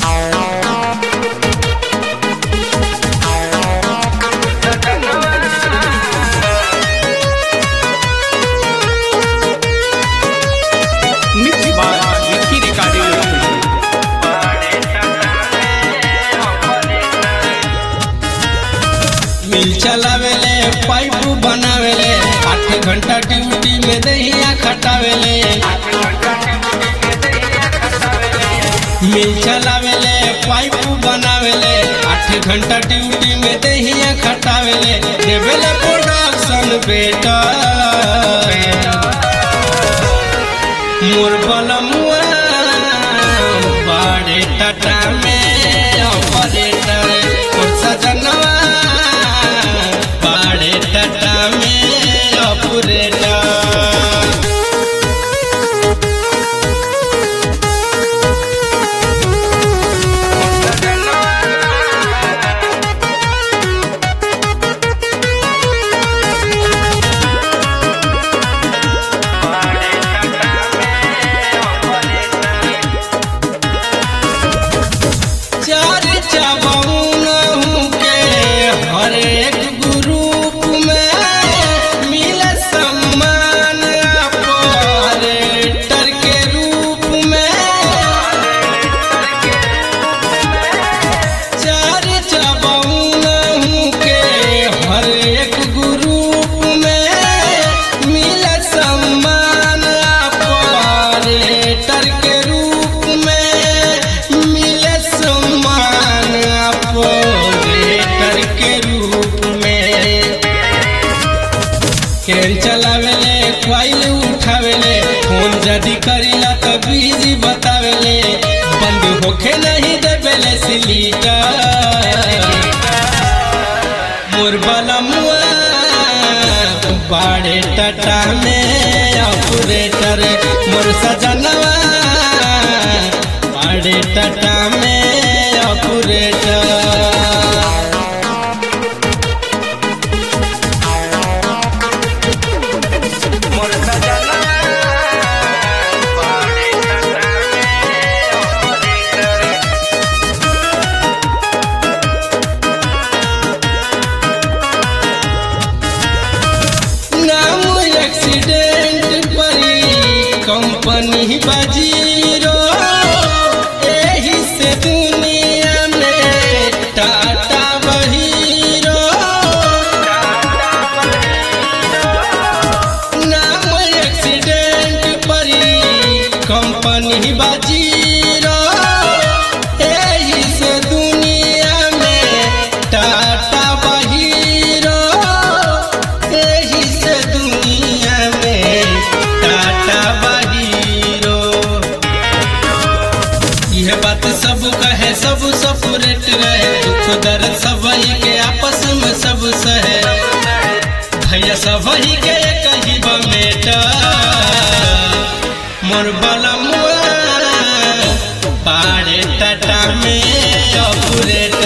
Mixed by Vicky Recording. मिल चलावेले pipe बनावेले आठ घंटा ड्यूटी में दहिया खटावेले मिल चलावेले पाइप बनावेले आठ घंटा ड्यूटी में दहिया खटावेले देवेले प्रोडक्शन बेटा मोर बलमुआ बाड़े टाटा में ऑपरेटर मोर सजनवा बाड़े टाटा में ऑपरेटर चार चबौन के हर एक ग्रुप में मिले सम्मान ऑपरेटर के रूप में चार चबौन के हर एक ग्रुप में मिले सम्मान ऑपरेटर के रूप में मिले सम्मान ऑपरेटर के रूप में केन चलावेले फाइल उठावेले फोन जदी करीला तो बिजी बतावेले बंद होखे नहीं देवेले सिलीटर मोर बलमुआ बाड़े टाटा में ऑपरेटर मोर सजनवा बाड़े टाटा में ऑपरेटर नाम एक्सीडेंट परी कंपनी बजीरो एही से दुनिया में टाटा बहीरो नाम एक्सीडेंट परी कंपनी बजीरो एही से दुनिया में टाटा बहीरो एही से दुनिया में टाटा बहीरो यह बात सब कहे सब सपरेट रहे दुख दर्द सब के आपस में सब सहे भैया सब के कही बमेटा मोर बलमुआ पाड़े टाटा में ऑपरेटर